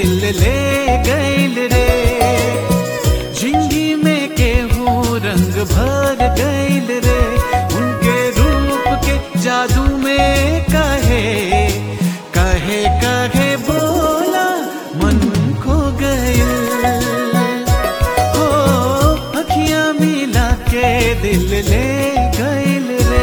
दिल ले गइल रे जिंदगी में केहू रंग भर गइल रे उनके रूप के जादू में कहे कहे कहे बोला मन खो गइल हो अखियां मिला के दिल ले गइल रे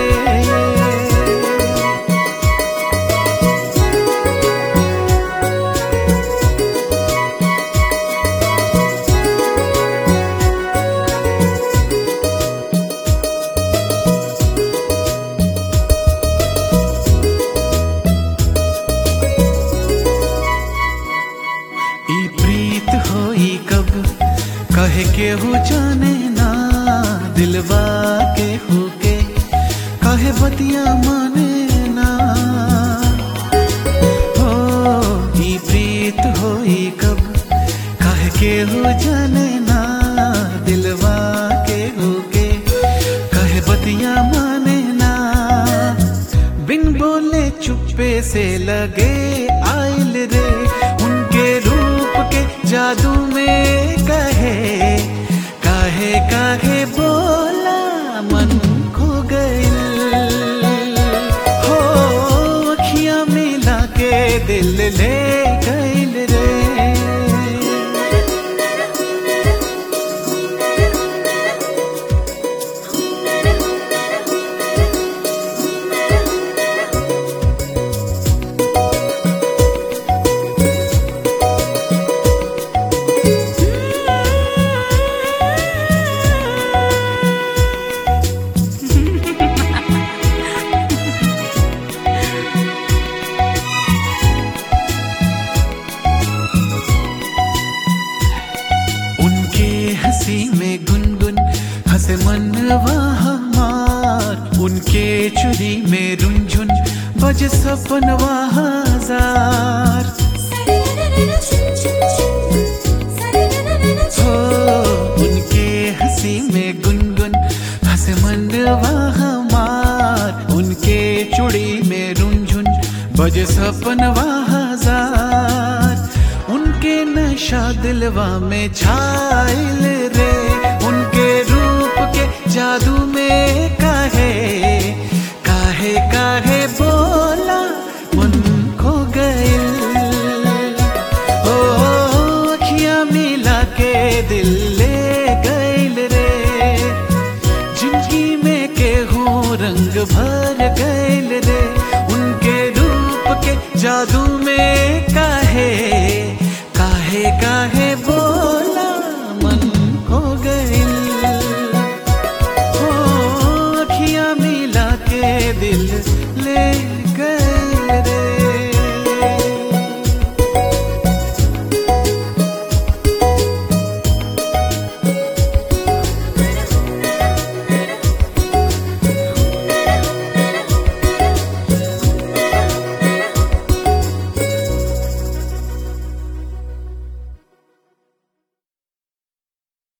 ई प्रीत होई कब कहे के हो जाने ना दिलवा के हो के कहे बतिया माने ना हो ई प्रीत होई कब कहे के हो जाने ना दिलवा के हो के कहे बतिया माने ना बिन बोले चुप्पे से लगे आइल रे उनके रूप के जादू में कहे काहे काहे बोला मन खो गइल हो अखियां मिला के दिल ले गइल रे उनके हंसी में गुनगुन हंसे मनवा हमार उनके चुरी में रुंझुन बज सपनवा हजार हो उनके हंसी में गुनगुन हंसे मनवा हमार उनके चुड़ी में रुंझुन बज सपनवा हजार उनके नशा दिलवा में छाइल रे उनके रूप के जादू में काहे काहे काहे बोला मन खो गइल ओ अखियां मिला के दिल ले गइल रे जिंदगी में केहू रंग भर गइल रे उनके रूप के जादू में काहे